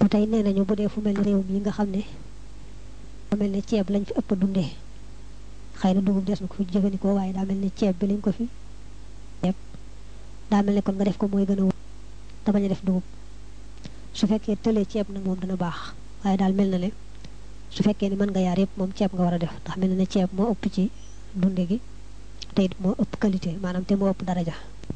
ba tey nee nañu bu dee fu mel ni réew mi nga xam ne fu mel ne ceeb lañ fi ëpp dundee xëy na dugub des na ko fi jëfandikoo waaye daa mel ne ceeb bi lañ ko fi ceeb daa mel ne kon nga def ko mooy gën a wóor te bañ a def dugub su fekkee tëlee ceeb nag moom dana baax waaye daal mel na ne su fekkee ni mën nga yaar yëpp moom ceeb nga war a def ndax mel na ne ceeb moo ëpp ci dunde gi te it moo ëpp qualité maanaam te moo ëpp daraja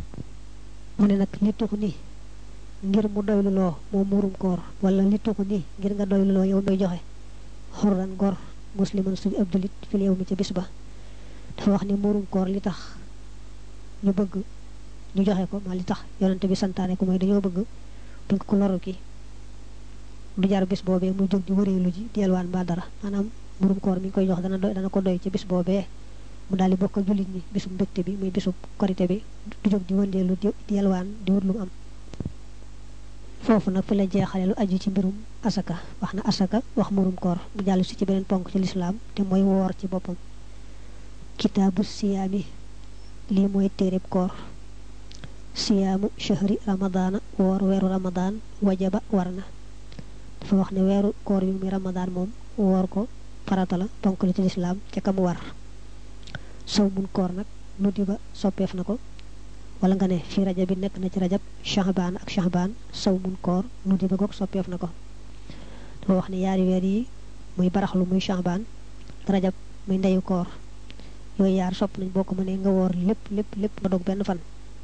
mu ne nag li tuxu ni ngir mu doylu loo moom muurum koor wala li tuxu ni ngir nga doylu loo yow may joxe xurran gor musliman suñu ab julit fi yow mi ca bis ba dafa wax ni muurum koor li tax ñu bëgg ñu joxe ko ma li tax yonante bi santaane ko mooy dañoo bëgg buñ ko ko loru ki du jar bis boobee muy jóg di wëreelu ji di yelwaan ba dara maanaam muurum koor mi ngi koy jox dana doy dana ko doy ci bis boobee mu daal di bokk ak jullit ñi bisub mbégte bi muy bisub korité bi du jóg di wëndeelu di yelwaan di wut lu am foofu nag fi la jeexale lu aju ci mbirum asaka wax na asaka wax murum koor mu jàll si ci beneen ponk ci lislaam te mooy woor ci boppam kitaabu siyaami lii mooy téereb koor siyaamu shahri ramadaana woor weeru ramadaan wajaba war na dafa wax ne weeru koor bi muy ramadaan moom woor ko farata la ponk la ci lislaam ca kam war sow mun koor nag nuddi ba soppeef na ko wala nga ne fii rajab bi nekk na ci rajab shahbaan ak shahbaan saw mun koor nuddi ba goog soppeef na ko dafa wax ne yaari weer yi muy baraxlu muy shahbaan rajab muy ndeyu koor yooyu yaar sopp nañ boo ko mënee nga woor lépp lépp lépp nga dog benn fan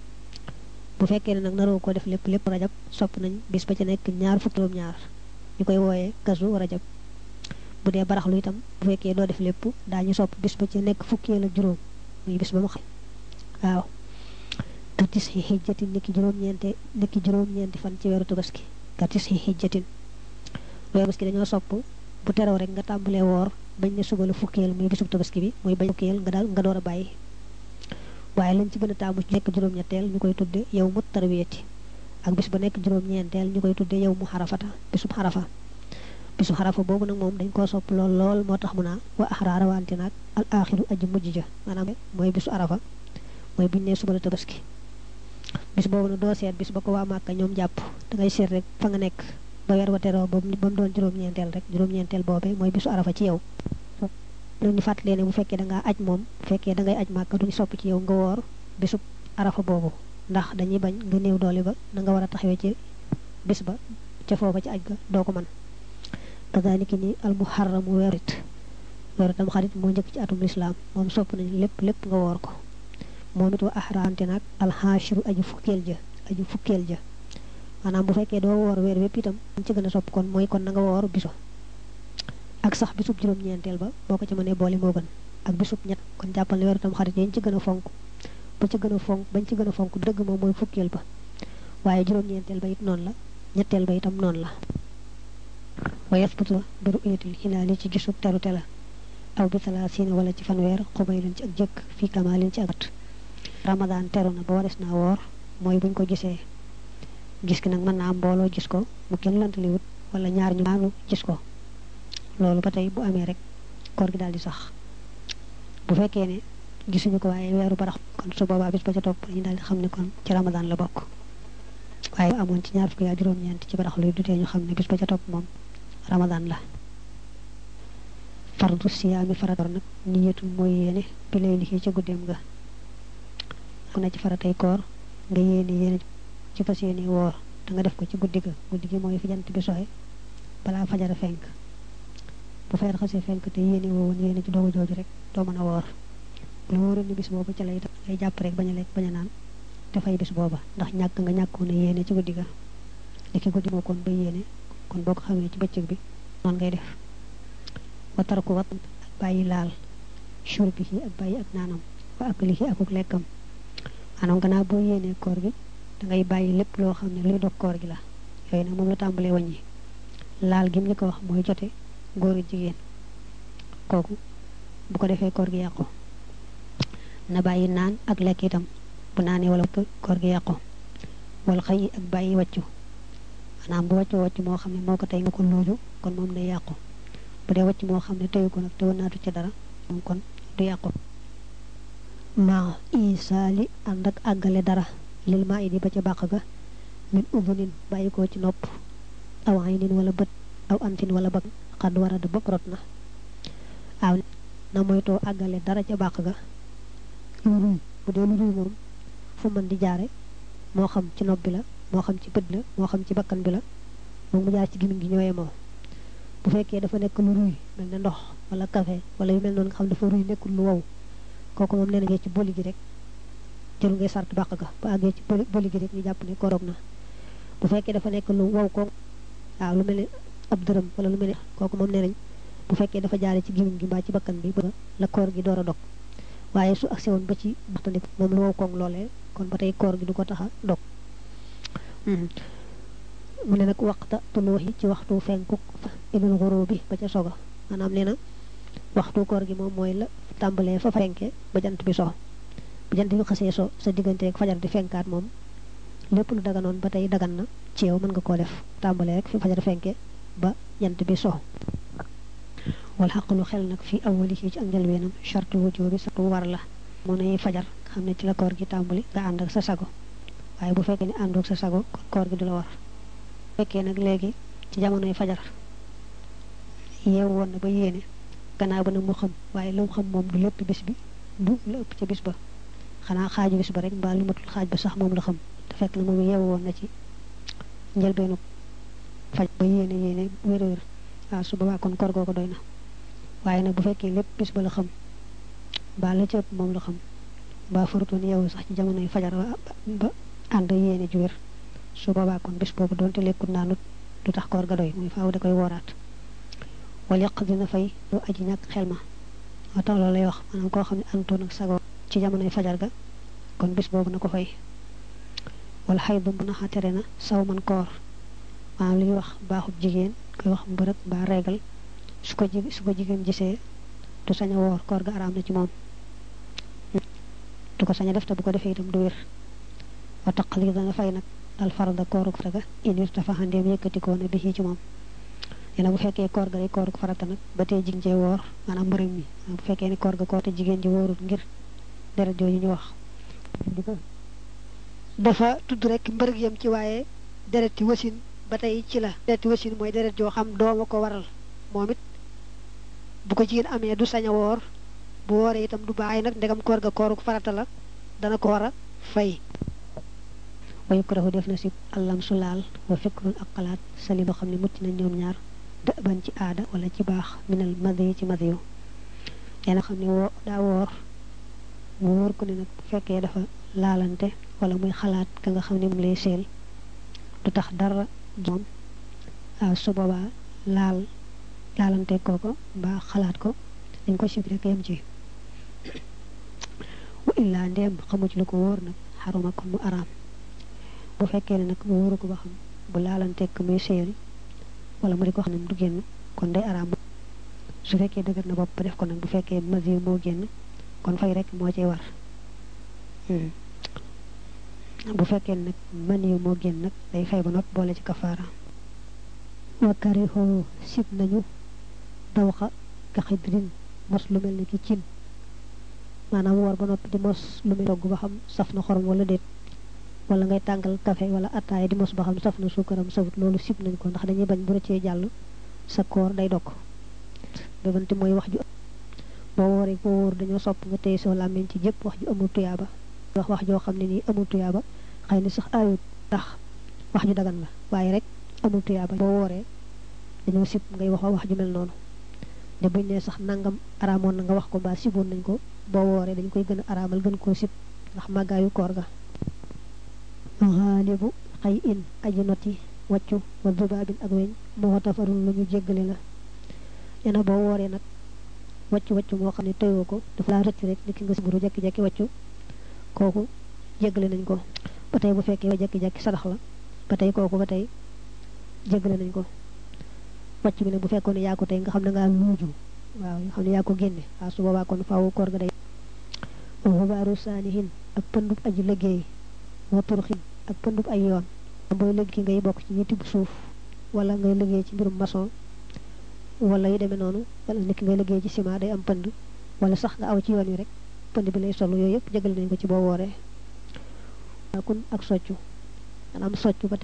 bu fekkee ne nag naroo ko def lépp lépp rajab sopp nañ bis ba ci nekk ñaar fukki juróom ñaar ñu koy wooyee kasu rajab bu dee baraxlu itam bu fekkee doo def lépp daañu sopp bis ba ci nekk fukkeel ak juróom muy bis ba mu xam waaw katis yi xijjatin niki juróom-ñeente niki juróom-ñeenti fan ci weeru tabaski katis yi xijjatin weeru tabaski dañoo sopp bu teroo rek nga tàmbalee woor bañ ne suba la fukkeel muy bisub tabaski bi muy bañ fukkeel nga daal nga door a bàyyi waaye lañ ci gën a taamu ci nekk juróom-ñetteel ñu koy tudde yow mu tarwiyati ak bis ba nekk juróom-ñeenteel ñu koy tudde yow mu xarafata bisub xarafa bisu xarafa boobu nag moom dañ koo sopp lool lool moo tax mu naa wa axraara wante naag al axiru aji mujj ja maanaam mooy bisu arafa mooy buñ ne suba la tabaski bis boobu nag doo seet bis ba ko waa Màkka ñoom jàpp dangay seet rek fa nga nekk ba weer wa teroo ba mu doon juróom-ñeenteel rek juróom-ñeenteel boobee mooy bisu arafa ci yow lu ñu fàttalee ne bu fekkee da ngaa aj moom bu fekkee da ngay aj Màkka duñu sopp ci yow nga woor bisub arafa boobu ndax dañuy bañ nga néew doole ba na nga war a taxawee ci bis ba ca foofa ci aj ga doo ko mën kadaalika ni al muharramu weerit weeru tam xarit moo njëkk ci atum lislaam moom sopp nañ lépp lépp nga woor ko moom it wa ahraante nag alxaashiru aju fukkeel ja aju fukkeel ja maanaam bu fekkee doo woor weer wépp itam ñu ci gën a sopp kon mooy kon na nga woor bisu ak sax bisub juróom-ñeenteel ba boo ko ci mënee boole moo gën ak bisub ñett kon jàppal ne weeru tam xarit yañ ci gën a fonk ba ci gën a fonk bañ ci gën a fonk dëgg moom mooy fukkeel ba waaye juróom-ñeenteel ba it noonu la ñetteel ba itam noonu la wa yasbutu bi ru'yatil hilaali ci gisub terute la aw bi talaasiina wala ci fanweer xubay leen ci ak jëkk fii kamaalin ci ak at ramadaan teru na ba wares naa woor mooy buñ ko gisee gis ki nag mën naa am mbooloo gis ko mu kenn lantaliwut wala ñaar ñu maanu gis ko loolu ba tey bu amee rek koor gi daal di sax bu fekkee ne gisuñu ko waaye weeru barax kon su boobaa bis ba ca topp ñu daal di xam ne kon ci ramadaan la bokk waaye amoon ci ñaar fukki yaa juróom-ñeent ci barax luy dutee ñu xam ne bis ba ca topp moom ramadaan la fardu siyaami farator nag niyatu mooy yéene bi lay liggéey ca guddeem ga mu ne ci faratay koor nga yéene yéene ci fas yéene woor da nga def ko ci guddi ga guddi gi mooy fi jant bi soxe balaa fajara fenk bu fajar xasee fenk te yéene woowoon yéene ci doogu jooju rek doo mën a woor bu la wóoroon ni bis boobu ci lay ngay jàpp rek bañ a lekk bañ a naan dafay bis booba ndax ñàkk nga ñàkkoon a yéene ci guddi ga li ki guddi moo kon ba yéene kon boo ko xamee ci bëccëg bi noonu ngay def wa tarku wat ak bàyyi laal shurbihi ak bàyyi ak naanam wa aklihi akuk lekkam maanaam gannaaw boo yéenee koor gi dangay bàyyi lépp loo xam ne luy dog koor gi la yooyu nag moom la tàmbalee wàññi laal gi mu ñu ko wax mooy jote góoru jigéen kooku bu ko defee koor gi yàqu na bàyyi naan ak lekk itam bu naanee wala koor gi yàqu wala xëy ak bàyyi wàccu maanaam bu wàccu wàccu moo xam ne moo ko tey nga ko looju kon moom day yàqu bu dee wàcc moo xam ne teyu ko nag te wanaatu ci dara moom kon du yàqu maa isaali ànd ak àggale dara lil maa idi ba ca bàq ga min udunin bàyyi ko ci nopp aw aynin wala bët aw antin wala bag xadd warada bopp rot na waaw na moytoo àggale dara ca bàq ga lu ruy bu dee lu ruy moom fu mën di jaare moo xam ci nopp bi la moo xam ci bët la moo xam ci bakkan bi la moom mu jaar ci gémmiñ gi ñooyee moo bu fekkee dafa nekk lu ruy mel ne ndox wala café wala yu mel noonu nga xam dafa ruy nekkul lu wow kooku moom nee na ci boli gi rek jëru ngay sart bàq ga bu àggee ci boli boli gi rek ñu jàpp ne koroog na bu fekkee dafa nekk lu wow ko waaw lu mel ne ab dërëm wala lu mel ne kooku moom nee nañ bu fekkee dafa jaare ci gémmiñ gi mbaa ci bakkan bi ba la koor gi door a dog waaye su agsi woon ba ci baxtandi moom lu wow koog loolee kon ba tey koor gi du ko tax a dog mu ne nag waxta tulooxi ci waxtu fenku ilul xuroo bi ba ca soga maanaam nee na waxtu koor gi moom mooy la tàmbalee fa fenke ba jant bi so bu jant bi xasee so sa diggante ak fajar di fenkaat moom lépp lu daganoon ba tey dagan na ci yow mën nga koo def tàmbalee rek fi fajar fenke ba jant bi so wal xaqlu xel nag fi awali ci ak njëlbeenam charte wujoo bi sartu war la mu ne fajar xam ne ci la koor gi tàmbali nga ànd ak sa sago waaye bu fekkee ne àndoog sa sago kon koor gi du la war fekkee nag léegi ci jamonoy fajar yeewu woon na ba yéene gannaaw ba nag mu xam waaye lu mu xam moom du lépp bis bi du la ëpp ca bis ba xanaa xaaju bis ba rek mbaa lu matul xaaj ba sax moom la xam te fekk na moom yeewu woon na ci njëlbeenu faj ba yéene yéene wér wér waaw su boobaa kon koor googu doy na waaye nag bu fekkee lépp bis ba la xam mbaa la ca ëpp moom la xam mbaa farutoon yeewu sax ci jamonoy fajar ba ànd yéene ju wér su boobaa kon bis boobu doonte lekkut naanut du tax koor ga doy muy faaw da koy wooraat wala yàq dina fay lu aji ñàkk xel ma moo tax loolu lay wax maanaam koo xam ne antoon ak sago ci jamonoy fajar ga kon bis boobu na ko fay wala xay bu mën a tere na saw man koor maanaam li ñuy wax baaxub jigéen koy wax mbërëg mbaa reegal su ko ji su ko jigéen gisee du sañ a woor koor ga araam na ci moom du ko sañ a def te bu ko defee itam du wér wa taqali dana fay nag al farda kooruk farata inir dafa xandeem yëkkatikoo na bi ci moom nee na bu fekkee koor ga day kooruk farata nag ba tey jigéen cee woor maanaam mbërëg mi bu fekkee ne koor ga koor te jigéen ji wóorul ngir deret jooju ñu wax dafa tudd rek mbërëg yam ci waaye dereti wasin ba tey ci la dereti wasin mooy deret joo xam dooma ko waral moom it bu ko jigéen amee du sañ a woor bu wooree itam du baax nag ndegam koor ga kooruk farata la dana ko war a fay wa yukrahu def na si allam su laal wa fikrun ak xalaat sali boo xam ne mucc na ñoom ñaar dëban ci aada wala ci baax minal madi ci madi yu yéena xam ne woo daa woor mu wóor ko ne nag bu fekkee dafa laalante wala muy xalaat ka nga xam ne moom lay seel du tax dara moom waaw su boobaa laal laalante kooko mbaa xalaat ko dañ ko sib rek yem ci wa illaa ndéem xamu ci lu ko wóor nag xaruma kon mu araam bu fekkee ne nag wóoru ko ba xam bu laalanteeg muy séeri wala mu di ko xam ne du génn kon day araam su fekkee dëgër na bopp ba def ko nag bu fekkee mesure moo génn kon fay rek moo cay war bu fekkee nag man yu moo génn nag day fay ba noppi boole ci kafaara wakari xoo sib nañu dawxa ka xidrin mos lu mel ni ki cin maanaam woor ba noppi di mos lu mel togg ba xam saf na xorom wala déet wala ngay tàngal café wala attaaya di mos ba xam saf na suukaram safut loolu sib nañ ko ndax dañuy bañ bu rëccee jàll sa koor day dokk bébante mooy wax ju boo wooree boo wóor dañoo sopp nga téye soo làmmiñ ci jëpp wax ju amul tuyaaba wax wax joo xam ne nii amul tuyaaba xëy na sax ayut ndax wax ju dagan la waaye rek amul tuyaaba boo wooree dañoo sib ngay wax wax ju mel noonu de buñ ne sax nangam araamoon na nga wax ko mbaa siboon nañ ko boo wooree dañ koy gën a araamal gën koo sib ndax màggaayu koor ga xaalibu xay in aji noti wàccu wa dubaabin ak weñ moo tafarul lu ñu jéggale la yena boo wooree nag wàccu wàccu moo xam ne tëyoo ko dafa laa rëcc rek ni ki nga siburu jekki-jekki wàccu kooku jéggale nañ ko ba tey bu fekkee jekki-jekki sadax la ba tey kooku ba tey jéggale nañ ko wàcc bi nag bu fekkoon ne yaa ko tey nga xam ne ngaa luuju waaw nga xam ne yaa ko génne waaw su boobaa kon faaw koor ga day xubaaru saanihin ak pëndub aji liggéey wa turxin ak pëndub ay yoon booy liggéey ngay bokk ci ñi tibb suuf wala ngay liggéey ci mbirum maçon wala yu demee noonu wala nit ki ngay liggéey ci ciment day am pënd wala sax nga aw ci yoon wi rek pënd bi lay solu yooyu yëpp jégal nañ ko ci boo wooree kun ak soccu maanaam soccu ba tey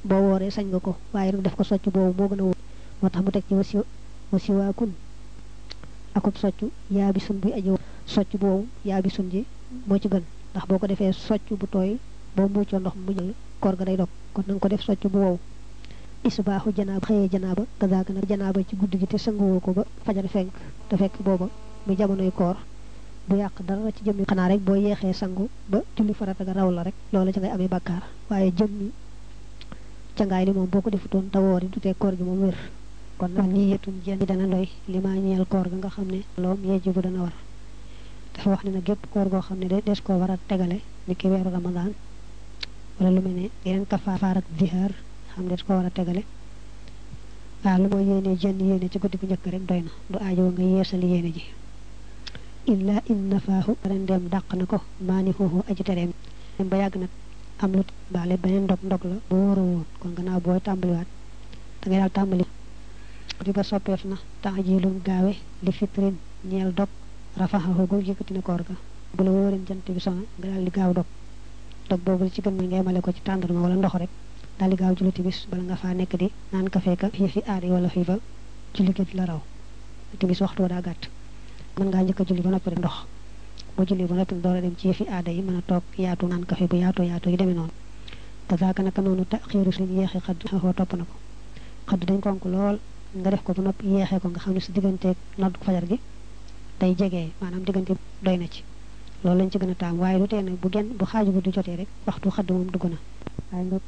boo wooree sañ nga ko waaye nag def ko socc boobu moo gën a wóor moo tax mu teg ci wasi wasiwaakun akub socc yaa bi sun buy aji socc boobu yaa bi sun ji moo ci gën ndax boo ko defee socc bu tooy boo muccoo ndox mu jël koor ga day dog kon nanga ko def socc bu wow isbaaxu janaaba xëyee janaaba gazaaka nag janaaba ci guddi gi te sanguwoo ko ba fajar fenk te fekk booba muy jamonoy koor du yàq dara ci jëmmi xanaa rek boo yeexee sangu ba julli farata ga raw la rek loola ci ngay amee bàkkaar waaye jëmmi cangaay li moom boo ko defutoon te woori du tee koor gi moom wér kon nag nii yetun jën yi dana doy li maa ñeel koor ga nga xam ne loom yejibu dana war dafa wax ne nag gépp koor goo xam ne de des koo war a tegale ni ki weeru ramadaan wala lu mel ne yeneen kafaar ak zihaar xam ne des ko war a tegale waaw lu mooy yéene jënd yéene ci guddi gu njëkk rek doy na du aajo nga yeesali yéene ji illa in nafaahu ren dem dàq na ko maani xuuxu aji tereem dem ba yàgg nag am lu baale beneen ndog ndog la bu wóoru woon kon gannaaw booy tàmbaliwaat da ngay daal tàmbali di ba soppeef na taajilum gaawe li fitrin ñeel dog rafaxahu gu yëkkati na koor ga bu la wóoreen jant bi sona nga daal di gaaw dog dog boobu ci gën mooy nga yemale ko ci tàndarma wala ndox rek daal di gaaw julli timis bala nga faa nekk di naan kafe ka yëfi aada yi wala fii ba julli gi la raw timis waxtu wa daa gàtt mën ngaa njëkk a julli ba noppi rek ndox boo julli ba noppi door a dem ci yëfi aada yi mën a toog yaatu naan kafe bu yaatoo yaatoo yi demee noonu kazaaka naka noonu ta xiiru suñ yeexi xadd xaxoo topp na ko xadd dañ konk lool nga def ko ba noppi yeexee ko nga xam ne sa digganteeg nodd fajar gi day jegee maanaam diggante doy na ci loolu lañ ci gën a taam waaye lu tee nag bu genn bu xaaju bu du jotee rek waxtu xadd moom dugg na waaye nga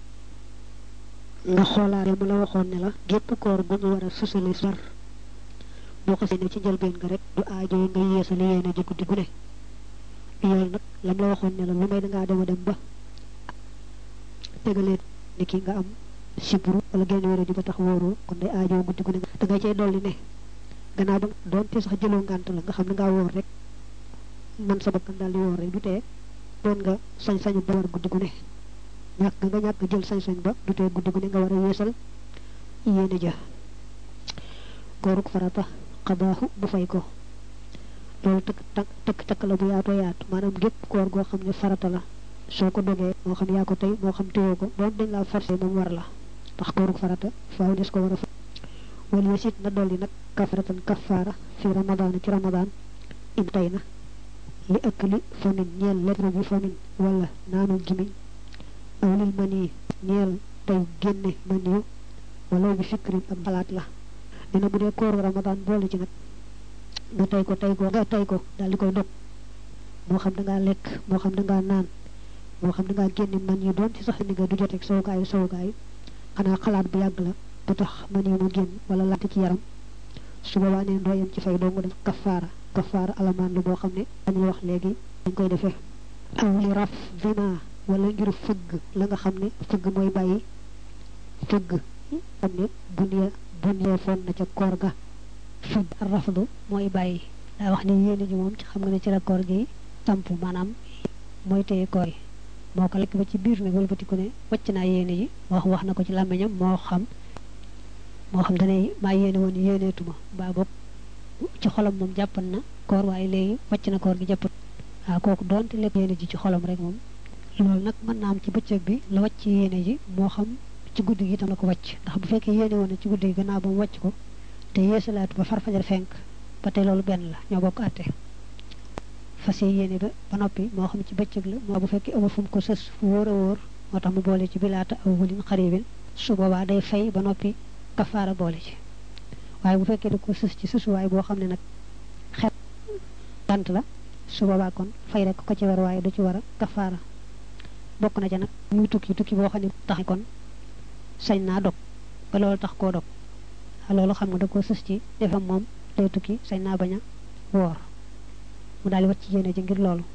nga xoolaare mu la waxoon ne la gépp koor gu ñu war a susale sar boo ko séenee ci njëlbeen nga rek du aajo nga yeesali yéene ji guddi gu ne yool nag lam la waxoon ne la lu may dangaa dem a dem ba tegaleen ni ki nga am sibru wala genn wéra ji ba tax wóoroo kon day aajo guddi gu ne da ngay cay dolli ne gannaaw ba doonte sax jëloo ngànt la nga xam ne ngaa wóor rek man sa bakkan daal di wóor rek du tee doon nga sañ-sañu ba war guddi gu ne ñàkk nga ñàkk jël sañ-sañ ba du tee guddi gu ne nga war a yeesal yéene ja kooruk farata xabaaxu bu fay ko loolu tëkk takk tëkk takk la bu yaatoo yaatu maanaam gépp koor goo xam ne farata la soo ko dogee moo xam yaa ko tey moo xam téyoo ko doon dañ laa forcé moom war la ndax kooruk farata faaw des ko war a fa wala yesit na dolli nag kafaratan kafaara fi ramadaana ci ramadaan in tey na li ëkk li famin ñeel lettre bi famin wala naanu gimiñ aw lil mani ñeel tey génne maniyu wala bi fikrin ab xalaat la dina bu dee kooru ramadaan boole ci nag nga tey ko tey ko nga tey ko daal di koy dog moo xam da ngaa lekk moo xam da ngaa naan moo xam da ngaa génne man yi doon ci sax ni nga du joteeg sowukaayu sowukaayu xanaa xalaat bu yàgg la ba tax man yi mu génn wala laajte ci yaram su boobaa neen doo yem ci fay doo nga def kafaara kafaara alamaan lu boo xam ne dañuy wax léegi dañ koy defee aw li raf vima wala ngir fëgg la nga xam ne fëgg mooy bàyyi fëgg xam ne bunya bunya foon na ca koor ga fëgg rafdu mooy bàyyi daa wax ne yéene ji moom ci xam nga ne ci la koor gi samp maanaam mooy téye koor yi moo ko lekk ba ci biir nag wëlbatiku ne wàcc naa yéene ji wax wax na ko ci làmmiñam moo xam moo xam danay maa yéene woon yéeneetuma baa boog ci xolam moom jàppan na koor waaye léegi wàcc na koor gi jàppat waaw kooku doonte lekk yéene ji ci xolam rek moom loolu nag mën naa am ci bëccëg bi la wàcc yéene ji moo xam ci guddi gi itam la ko wàcc ndax bu fekkee yéene woon na ci guddi gi gannaaw ba mu wàcc ko te yeesalaatu ba far fajar fenk ba tey loolu benn la ñoo bokk àtte fas yéene ba ba noppi moo xam ci bëccëg la moo bu fekkee amul fu mu ko sës fu wóor a wóor moo tax mu boole ci bilaata aw wulin xaribin su boobaa day fay ba noppi kafaara boole ci waaye bu fekkee da ko sës ci sësuwaay boo xam ne nag xel tant la su boobaa kon fay rek ko ci war waaye du ci war a kafaara bokk na ca nag muy tukki tukki boo xam ne tax kon sañ naa dog ba loolu tax koo dog loolu xam nga da ko sës ci defam moom day tukki sañ naa bañ a woor mu daal di wat ci yéene ji ngir loolu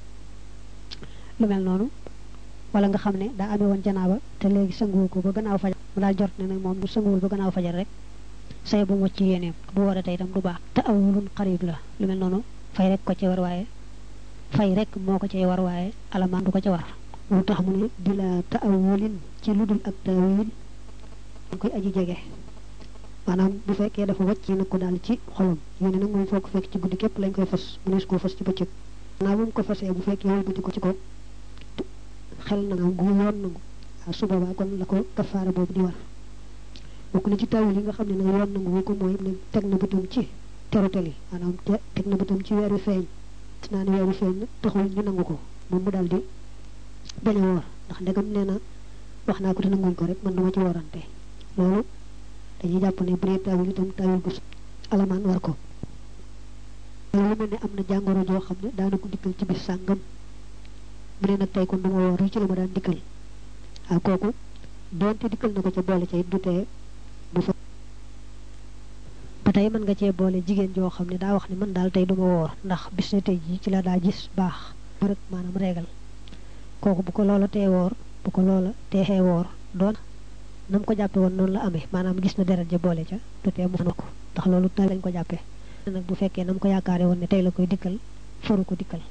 lu mel noonu wala nga xam ne daa amee woon janaaba te léegi sanguwu ko ba gannaaw fajar mu daal jort ne nag moom bu sanguwul ba gannaaw fajar rek say bu mu wacc yéeneem bu war a tey itam du baax te awulun xarib la lu mel noonu fay rek ko ci war waaye fay rek moo ko cay war waaye alamaan du ko ca war moo tax mu ne bila taawulin ci lu dul ak taawil dañ koy aji jege maanaam bu fekkee dafa wàcc nag ko daal ci xolom yéene nag moom foo ko fekk ci guddi képp lañ koy fas mu nees koo fas ci bëccëg naa bu mu ko fasee bu fekkee wëlbati ko ci ko xel na nga gu yoon nangu waaw su boobaa kon la ko kafaara boobu di war bokk na ci tawil yi nga xam ne nag yoon nangu ko mooy ne teg na bëtam ci terutel yi maanaam te teg na bëtam ci weeru feeñ gis naa ne weeru feeñ taxul ñu nangu ko moom mu daal di bañ a woor ndax ndegam nee na wax naa ko te nanguñ ko rek man duma ci woorante loolu dañuy jàpp ne bu dee tawil itam tawil bu alamaan war ko loolu mel ne am na jàngoro joo xam ne daana ko dikkal ci bis sàngam mu ne nag tey kon duma woor ci la ma daan dikkal waaw kooku doonte dikkal na ko ca boole ca it du tee bu fa ba tey mën nga cee boole jigéen joo xam ne daa wax ne man daal tey duma woor ndax bis ne tey ji ci la daa gis baax rek maanaam reegal kooku bu ko loola tee woor bu ko loola teexee woor doon na mu ko jàppe woon noonu la amee maanaam gis na deret ja boole ca du tee mu na ko ndax loolu tay lañ ko jàppee nag bu fekkee na mu ko yaakaare woon ne tey la koy dikkal faru ko dikkal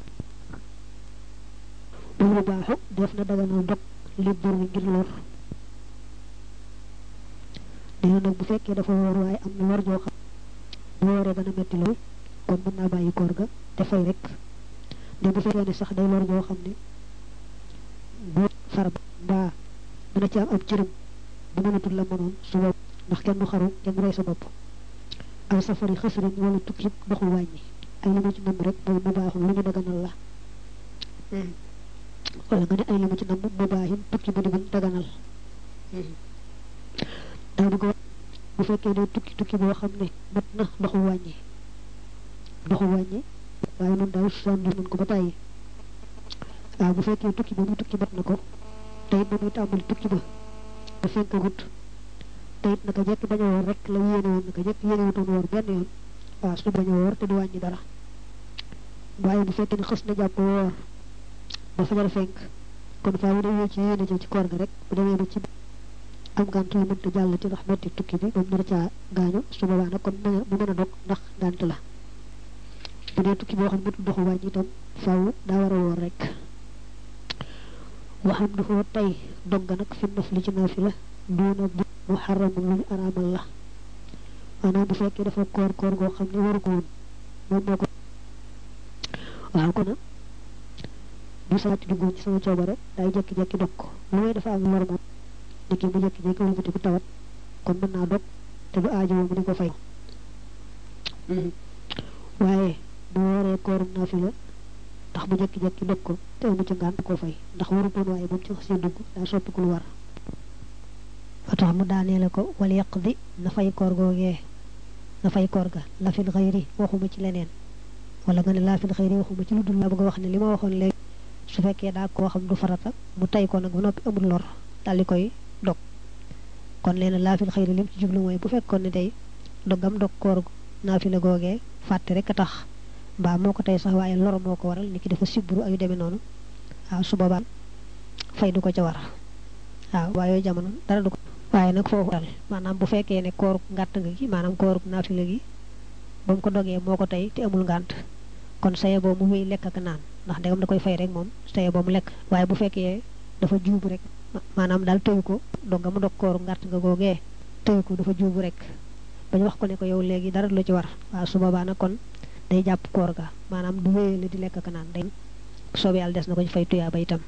loolu baaxu def na daganal dog li bor wi ngir lor nee nag bu fekkee dafa woor waaye am na lor joo xam bu wooree dana metti lool kon mën naa bàyyi koor ga te fay rek de bu fekkee ne sax day lor joo xam ne bu far mbaa mën a ci am ab cërëm bu mënatul la mënoon su bopp ndax kenn du xaru kenn du rey sa bopp aw safari xësëriñ wala tukki doxul wàññi ay li mu ci namm rek mooy mu baaxul lu ñu daganal la wala nga ne ay li mu ci namm mu baaxin tukki bu di buñ daganal daa bëgg bu fekkee ne tukki tukki boo xam ne mat na doxul wàññi doxul wàññi waaye noonu daal sànni nañ ko ba tàyyi waaw bu fekkee tukki ba muy tukki mat na ko te it ba muy tàmbali tukki ba ba fenkagut te it naka jekk bañ a woor rek la yéene woon naka jekk yéene wutoon woor benn yoon waaw su bañ a woor te du wàññi dara waaye bu fekkee ne xës na jàpp woor ba fajar fenk kon faaw day ci yéene ci ci koor ga rek bu demee ba ci am gànt la mënta jàll ci ndax metti tukki bi moom nar caa gaañu su boobaa nag kon mu mën a dog ndax gànt la bu dee tukki boo xam ne mëtul doxu wàññi itam faaw daa war a woor rek waxam du foo tey dog ga nag fi naf li ci naafi la duuna bu mu xaramul lu ñu araamal la maanaam bu fekkee dafa koor koor goo xam ne waru ko woon moom moo ko waaw kon bu saati duggoon ci sama coobare day jekki-jekki dog ko lu may dafa am lor moom niki mu jekki-jekki wëlbati ku tawat kon mën naa dog te du aajowoo mu di ko fay waaye bu waree koorum naafi la ndax mu jekki-jekki dog ko te amu ci ngànt ko fay ndax waru doon waaye ba mu ci xasee dugg daa soppi ku lu war ba tax mu daaneele ko wal yaqdi na fay koor googee na fay koor ga la fil xayri waxuma ci leneen wala nga ne laa fil xayri waxuma ci lu dul la bëgg a wax ne li ma waxoon léegi su fekkee daa koo xam du farata mu tay ko nag ba noppi amul lor daal di koy dog kon leena laa fil xayri lim ci jublu mooy bu fekkoon ne tey dogam dog koor naafila googee fàtte rek a tax mbaa moo ko tey sax waaye lor moo ko waral nit ki dafa sibru ayu demee noonu waaw su boobaa fay du ko ca war waaw waaye yooyu jamono dara du ko waaye nag foofu dal maanaam bu fekkee ne kooruk ngàtt nga gi maanaam kooruk naafila gi ba mu ko dogee moo ko tey te amul ngànt kon saye boo mu wéy lekk ak naan ndax ndegam da koy fay rek moom saye boo mu lekk waaye bu fekkee dafa juubu rek maanaam daal tëyu ko dog nga mu dog kooru ngàtt nga googee tëyu ko dafa juubu rek bañ wax ko ne ko yow léegi dara lu ci war waaw su boobaa nag kon day jàpp koor ga maanaam du wéyale di lekk ak naan day soob yàlla des na ko ci fay tuyaa ba itam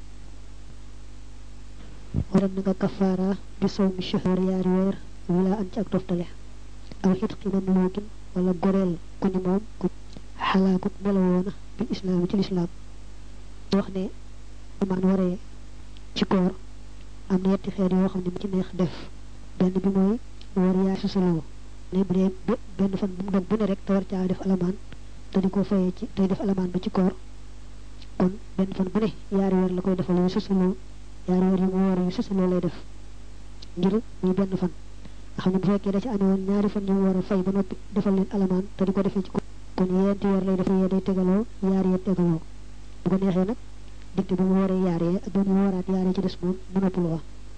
waral na nga kafaara bi sow mi shahar yaari weer wila an ci ak toftale aw xit ximan lookin wala goreel ku ni moom ku xalaakut melawoona bi islaam ci lislaam wax ne amaan waree ci koor am na yetti xeet yoo xam ne mu ci neex def benn bi mooy war yaa susaloo ne bu dee benn fan bu mu dog bu ne rek te war caa def alamaan te di ko fayee ci tey def alamaan ba ci koor kon benn fan bu ne yaari weer la koy defal yu susaloo yaari weer yu mu war yu susaloo lay def ngir muy benn fan nga xam ne bu fekkee da ci amee woon ñaari fan yu mu war a fay ba noppi defal leen alamaan te di ko defee ci koor kon yeenti weer lay def yee day tegaloo yaari yee tegaloo bu ko neexee nag digte bu mu waree yaaree ak ba mu waraat yaaree ci des moom mu noppaloo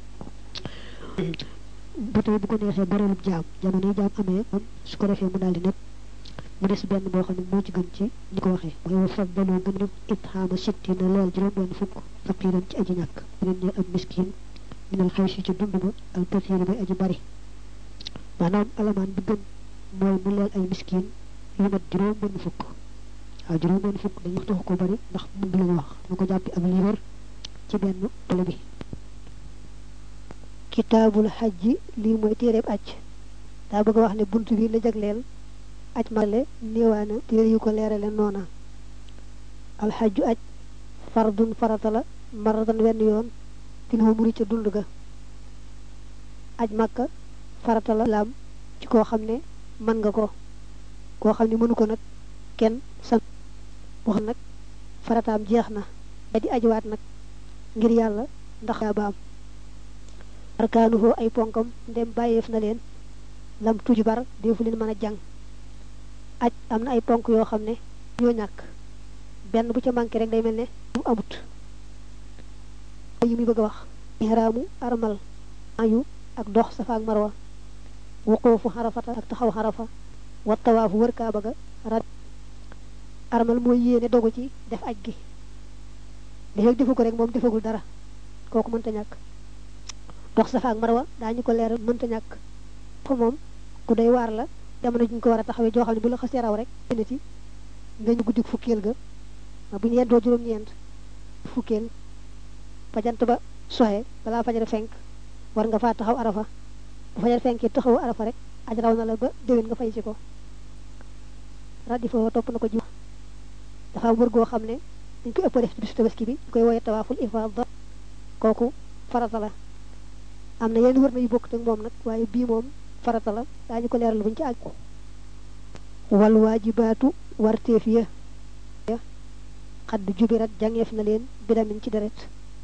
ba tey bu ko neexee boreelub jaam jamono yi jaam amee moom su ko defee mu daal di nekk mu des benn boo xam ne moo ci gën ci ñi ko waxee mooy wa faddalu gën na itxaama sitti na leel juróom benn fukk faqiran ci aji ñàkk leen ñe ab miskin minal xaw si ci dund ba al kathiri bay aji bari maanaam alamaan bi gën mooy mu leel ay miskin yu mat juróom benn fukk waaw juróom benn fukk dañu taxu ko bari ndax mun lañu wax dama ko jàppi ak liibar ci benn tole bi kitaabul xajji lii mooy téereeb aj daa bëgg a wax ne bunt bi la jagleel aj male néewaana téere yu ko leerale noona alxajju aj fardun farata la maratan wenn yoon fil umri ca dund ga aj makka farata la laam ci koo xam ne mën nga ko koo xam ne mënu ko nag kenn san wax nag farataam jeex na ba di ajuwaat nag ngir yàlla ndax yaa baam arkaanuhu ay ponkam ndem bàyyeef na leen lam tuj bar defu leen mën a jàng aj am na ay ponk yoo xam ne ñoo ñàkk benn bu ca manqué rek day mel ne mu amut yi muy bëgg a wax ihraamu armal ayu ak dox safa ak marwa wuquufu xarafata ak taxaw xarafa wa tawaafu wër kaaba ga rad armal mooy yéene dogu ci def aj gi li defu ko rek moom defagul dara kooku mënta ñàkk dox safa ak marwa daañu ko leeral mënta ñàkk fa moom ku doy waar la jamono juñ ko war a taxawee joo xam ne bu la xasee raw rek na ci nga ñu guddi fukkeel ga bu ñu yendoo juróom-ñeent fukkeel ba jant ba soxe balaa fajar fenk war nga faa taxaw arafa bu fajar fenkee taxawu arafa rek aj raw na la ba déwén nga fay si ko raddi foofu topp na ko ji dafa wër goo xam ne dañ koy ëpp def ci bisu tabaski bi ñu koy wooye tawaaful ifaada kooku farata la am na yenn wër na yu bokk ak moom nag waaye bii moom farata la daañu ko leeral buñu ci àgg wal waajibaatu warteef ya xadd jubirat jàngeef na leen bidamin ci deret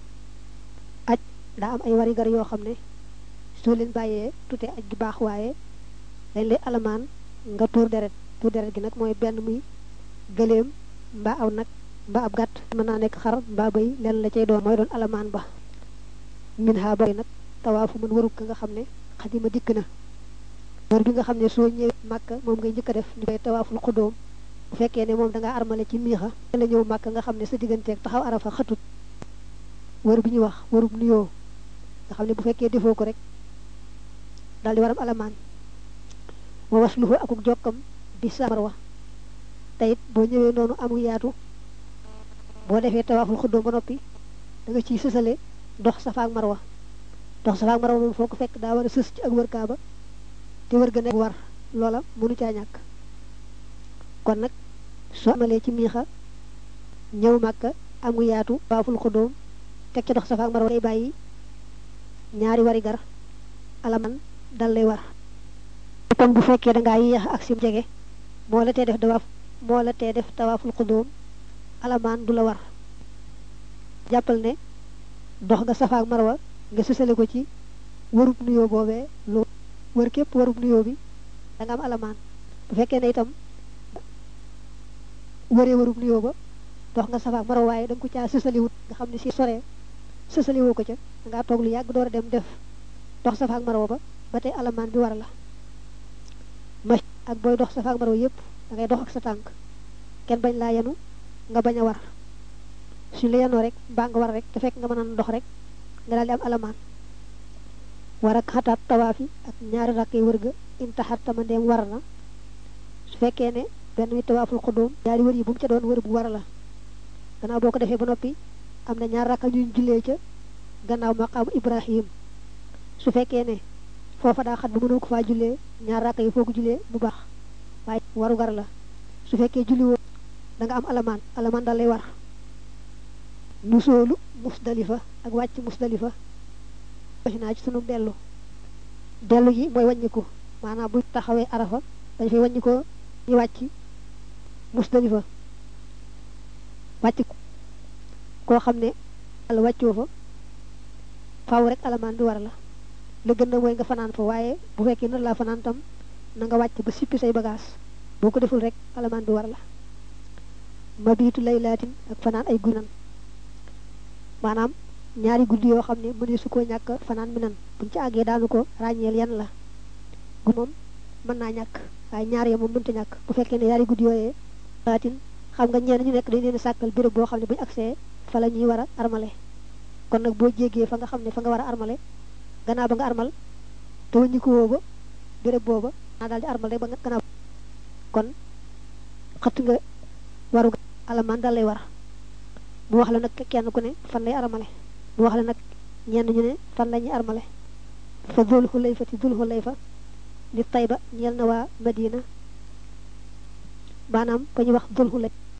aj daa am ay warigar yoo xam ne soo leen bàyyee tute aj gi baax waaye dañ lay alamaan nga tuur deret tuur deret gi nag mooy benn muy gëléem mbaa aw nag mbaa ab gàtt mën naa nekk xar mbaa bay leen la cay doon mooy doon alamaan ba min ha bari nag tawaafu mën warug ka nga xam ne xadima dikk na wër bi nga xam ne soo ñëwee màkka moom ngay njëkk a def ñu koy tawaaful xudóom bu fekkee ne moom dangaa armale ci miixa la ñëw màkk nga xam ne sa digganteeg taxaw arafa xatut wër bi ñuy wax wërub nuyoo nga xam ne bu fekkee defoo ko rek daal di waram alamaan wa wasluhu akuk jokkam bi samar wa te it boo ñëwee noonu amu yaatu boo defee tawaaful xuddoom ba noppi da nga ciy sësale dox safa ak marwa dox safa ak marwa moom foo ko fekk daa war a sës ci ak wër kaaba te wër ga nekk war loola mënu caa ñàkk kon nag soo amalee ci miixa ñëw màkka amu yaatu tawaaful xuddoom teg ca dox safa ak marwa day bàyyi ñaari wari gar alaman dal lay war kon bu fekkee dangaa yéex ak sim jege moo la tee def dawaaf moo la tee def tawaaful xudóom alamaan du la war jàppal ne dox nga safa ak marwa nga sësale ko ci warub nuyoo boobee lu wër képp warub nuyoo bi da nga am alamaan bu fekkee ne itam wëree warub nuyoo ba dox nga safa ak marwa waaye da nga ko caa sësaliwut nga xam ne si soree sësaliwoo ko ca da ngaa toog lu yàgg door a dem def dox safa ak marwa ba ba tey alamaan bi war la ma ak booy dox safa ak marwa yépp da ngay dox ak sa tànk kenn bañ laa yenu nga bañ a war suñ la yenoo rek mbaa nga war rek te fekk nga mën a dox rek nga daal di am alamaan war ak xataat tawaafi ak ñaari rakk yi wër ga intaxar tama ndeem war na su fekkee ne benn mi tawaaful xudóom ñaari wër yi bu mu ca doon wër bu war la gannaaw boo ko defee ba noppi am na ñaar rakka ñuy jullee ca gannaaw maqaamu ibrahim su fekkee ne foofa daa xat bu mënoo ko faa jullee ñaar rakka yi foo ko jullee bu baax waaye waru gar la su fekkee julli woo da nga am alamaan alamaan dal lay war nu soolu musdalifa ak wàcc musdalifa waxi naa ci sunu dellu dellu gi mooy wàññiku maanaam bu taxawee arafa dañ fay wàññikoo ñu wàcc musdalifa wàcc koo xam ne àlla wàccoo fa faaw rek alamaan bi war la la gën na mooy nga fanaan fa waaye bu fekkee nar laa fanaan tam na nga wàcc ba sippi say bagage boo ko deful rek alamaan bi war la mabiitu laylaatin ak fanaan ay gunan maanaam ñaari guddi yoo xam ne mënee su ko ñàkk fanaan mi nan buñ ci àggee daanu ko ràññeel yan la gu moom mën naa ñàkk waaye ñaar ya moom mënta ñàkk bu fekkee ne ñaari guddi yooyee laatin xam nga ñeen ñu nekk dañ leen sàkkal béréb boo xam ne bu ñu agsee fa la ñuy war a armale kon nag boo jéggee fa nga xam ne fa nga war a armale gannaaw ba nga armal te wëññi ko woo ba béréb booba naa daal di armal rek ba nga gannaaw kon xëtt nga waru alamaan dal lay war mu wax la nag kenn ku ne fan lay armale mu wax la nag ñenn ñu ne fan la ñuy armale fa dul xulayfa ti dul xulayfa li tayba ñeel na waa madina maanaam ko ñu wax dul xulay